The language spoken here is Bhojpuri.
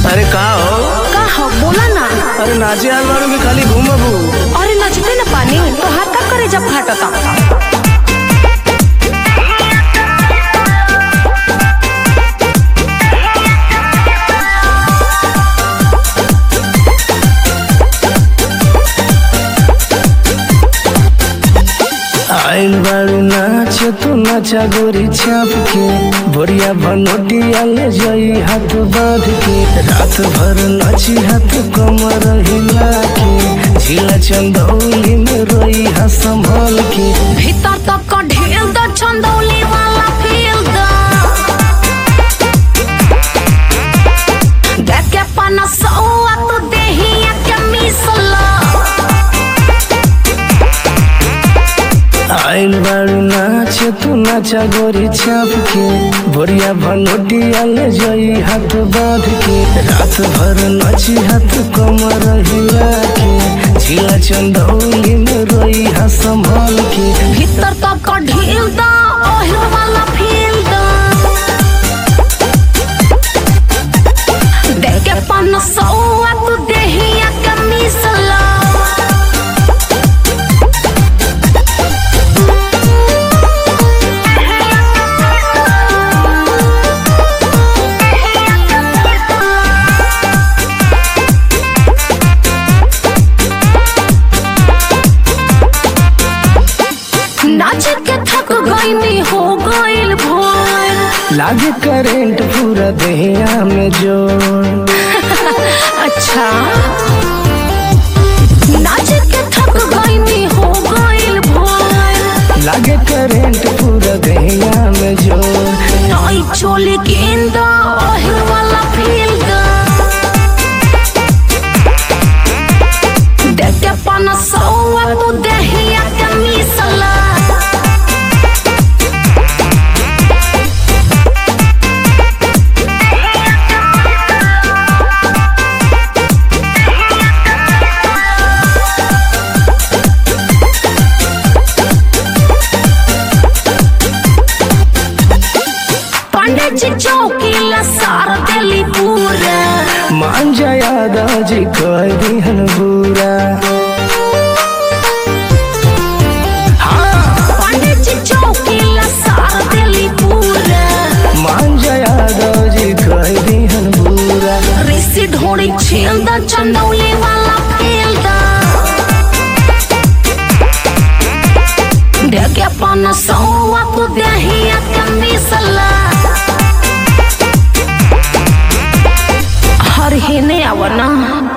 अरे का हो का हो बोला ना अरे नाचे आल बारू की खाली घूमबू अरे नचते ना पानी तो हाथ का करे जब फाटता आइल बारू नाच तू नाचा गोरी छाप के बढ़िया बनोटिया ले जाई हाथ बांध के रात भर नाची हाथ कमर हिला के झीला चंदौली में रोई हा संभाल के भीतर तक का ढेल द चंदौली वाला फील द देख के पना सौआ तू देहिया के मिसला आइल बारू नाच तू नाचा गोरी छाप के बढ़िया बनोटिया ले जाई हाथ बांध के रात भर नाची हाथ कमर हिला के झीला चंदौली में रोई हा संभाल के भीतर तक का ढील द ओहिल वाला फील द देख के पना सौआ तू देहिया के मिसला नाच के थक गईनी हो गइल भोर लागे करेंट पूरा देहिया में जोर अच्छा नाच के थक गईनी हो गइल भोर लागे करेंट पूरा देहिया में जोर नई चोली गेंदा ओहिल वाला फील दा देख के पन सौआ तू देहिया के मिसला पंडित जी चौकीला सार देली पूरा मान जाया दाजी कह दिहन बुरा पंडित जी चौकीला सार देली पूरा मान जाया दाजी कह दिहन बुरा ऋषि ढोड़ी छेल द चंदौली वाला फेल द देख अपन सौआ तू देहिया के मिसला हर ही ने आवना